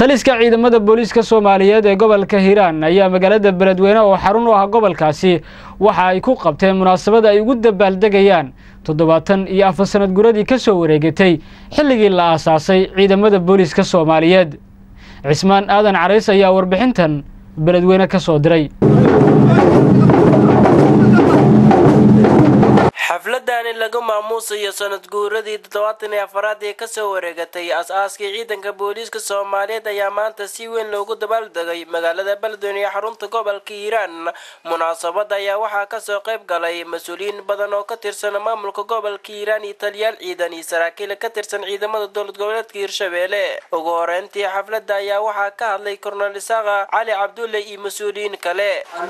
taliska ciidamada booliiska soomaaliyeed ee gobolka hiiraan ayaa magaalada beledweyne oo xarun u ah gobolkaasi waxa ay ku qabteen munaasabad ay ugu dabaaldegayaan toddobaatan iyo afar sanad guradii ka soo wareegatay xilligii la aasaasay ciidamada booliiska soomaaliyeed cismaan aadan carays ayaa warbixintan beledweyne ka soo diray xafladani lagu maamuusayo sanad guuradii toddobaatan iyo afaraad ee kasoo wareegatay as-aaskii ciidanka booliiska soomaaliyeed ayaa maanta si weyn loogu dabaaldegay magaalada beledweyne ee xarunta gobolka hiiraan munaasabada ayaa waxaa kasoo qayb galay mas-uuliyiin badan oo ka tirsan maamulka gobolka hiiraan iyo taliyaal ciidan iyo saraakiil ka tirsan ciidamada dowlad goboleedka hiirshabeelle ugu horeyntii xafladda ayaa waxaa ka hadlay kornel isaaqa cali cabdulle iyo mas-uuliyiin kale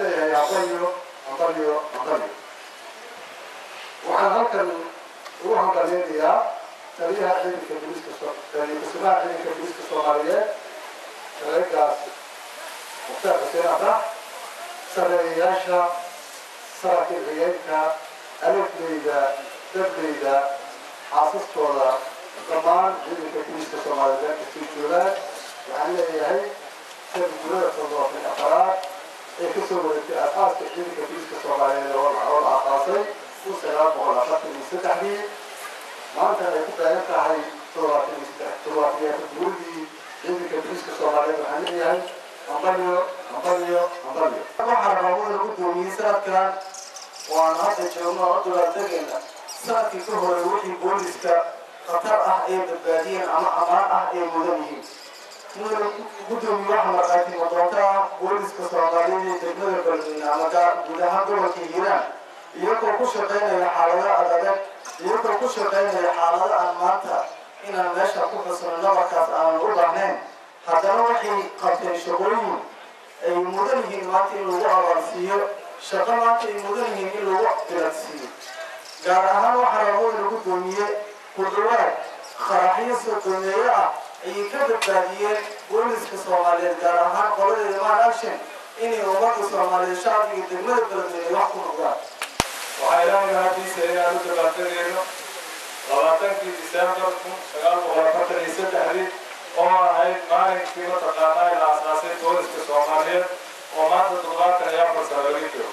waxaan halkan ugu hambaleynayaa taliyaha ciidanka booliiska kusugaha ciidanka booliiska soomaaliyeed reegaas mukhtaar xuseen afrax sareeyayaasha saraakiil xigeenka alefleyda dableyda xaasaskooda dhammaan ciidanka booliiska soomaaliyeed kasii joogaan waxaan leeyahay sanadgurada toddobaatan afaraad ee kasoo wareegtay aas-aaska ciidanka booliiska soomaaliyeed oo la aasaasay kun sagaal boqol afartan iyo saddexdii maanta ay ku taagan tahay toddobaatan iyo saddex toddobaatan iyo afar guuridii ciidanka booliiska soomaaliyeed waxaan leeyahay hambalyo hambalyo hambalyo waxaa rabaa in lagu doomiyey sanadkan waan hadda joogno oo dabaaldegayna sanadkii ka hore wixii booliiska khatar ah ay badbaadiyeen ama amaan ah ay mudan yihiin mudan gudoomiye waxaa markhaati madoonta ah booliiska soomaaliyeed ee degmada beledweyne ama guud ahaan gobolka hiiraan iyagoo ku shaqaynaya xaalado adadag iyagoo ku shaqaynaya xaalado aan maanta inaan meesha ku xusno nabarkaas aanan u baahnayn haddana waxay qabteen shaqooyin ay mudan yihiin maanta in lagu abaarsiiyo shaqo maanta ay mudan yihiin in lagu biladsiiyo gaar ahaan waxaa rabo in lagu doomiye ku dhawaad qaraxyo soo doomeeye ah ayay ka badbaadiyeen booliska soomaaliyeed gaar ahaan qoladeeda maan action inay ummadda soomaaliyeed shacbiga degmada beledweyne wax ku noqdaan waxaa ilaahay mahadiisa inaan u dabaaldegayno labaatankii disembar kun sagaal boqol afartan iyo saddexdii oo ahayd maalinkii mataqaanaa la asaasay booliska soomaaliyeed oo maanta toddobaatan iyo afar sano laga jiro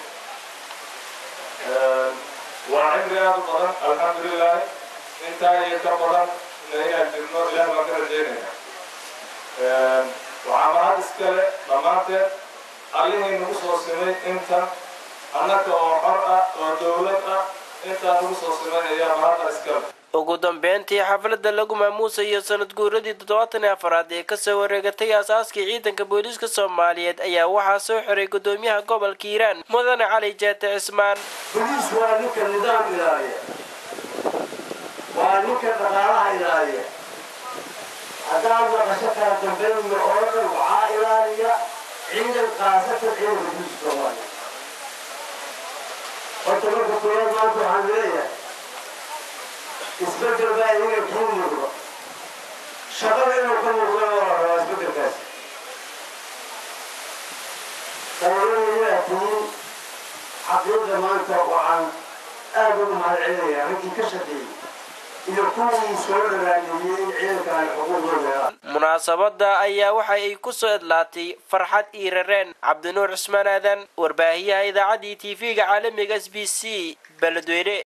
waa cimri aad u badan alxamdulilahi intaa iyo ka badan inaan jirno ilaah baan ka rajeynaya waxaa mahad iskale dhammaanteed allihii nagu soo simay intan annaga oo xor ah oo dowlad ah intaa nagu soo simay ayaa mahadda iskale ugu dambeyntii xafladda lagu maamuusayo sanad guuradii toddobaatan iyo afaraad ee kasoo wareegatay aasaaskii ciidanka booliiska soomaaliyeed ayaa waxaa soo xiray gudoomiyaha gobolka hiiraan mudane cali jeete cismaan boliis waa ninka nidaam ilaaliya waa ninka dhaqaalaha ilaaliya haddaad maqasho kala dambeynyo oo dhan waxaa ilaaliya ciidan kaasatan ciidanka booliiska soomaaliya horta marka koowaad maanta waxaan leeyahay isbedel baa iyaga kuu muuqdo shaqada inuu ka muuqdo waa la rabaa isbedelkaas dawladaydaa tihiin xaqiiqda maanta waxaan aad ugu mahad celinayaa raggii ka shaqeeyey iyo kuwii soo dharaaniyey in ciidankan xuquuqdooda munaasabada ayaa waxa ay ku soo idlaatay farxad iyo rareen cabdinuur cismaan aadan warbaahiyaha idaacaddii t v-ga caalamiga s b c beledweyne